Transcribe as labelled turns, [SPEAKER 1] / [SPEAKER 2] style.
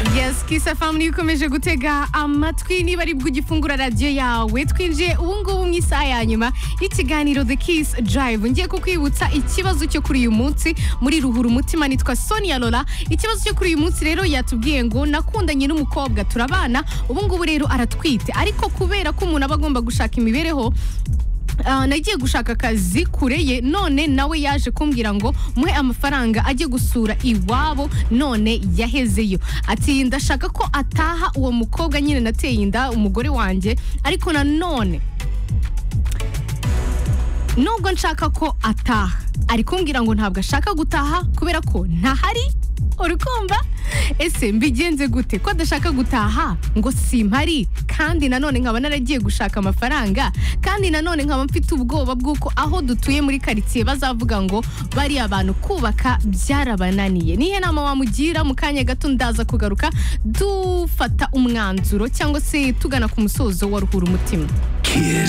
[SPEAKER 1] Kiss FM ikomeje gutega amatwi niba ari bwo ugifungura radiyo yawe twinjiye ubungubu mu isaha ya nyuma y'ikiganiro The Kiss Drive ngiye kukwibutsa ikibazo cyo kuri uyu munsi muri ruhura umutima nitwa Sonia Lola ikibazo cyo kuri uyu munsi rero yatubwiye ngo nakundanye n'umukobwa turabana ubungubu rero aratwite ariko kubera ko umuntu aba agomba gushaka imibereho Ah, nagiye gushaka akazi kure ye none nawe yaje kumbwira ngo muhe amafaranga ajye gusura iwabo none yahezeyo ati ndashaka ko ataha uwo mukobwa nyine nateye inda umugore wanjye ariko nanone nubwo nshaka ko ataha ari kumbwira ngo ntabwo ashaka gutaha kubera ko ntahari urukumva ese mbigenze gute ko adashaka gutaha ngo simpari kandi nanone nkaba naragiye gushaka amafaranga kandi nanone nkaba mfite ubwoba bw'uko aho dutuye muri karitsiye bazavuga ngo bariya bantu kubaka byarabananiye nihe nama wamugira mu kanya gato ndaza kugaruka dufata umwanzuro cyangwa se tugana ku musozo wa ruhura umutima
[SPEAKER 2] Kiss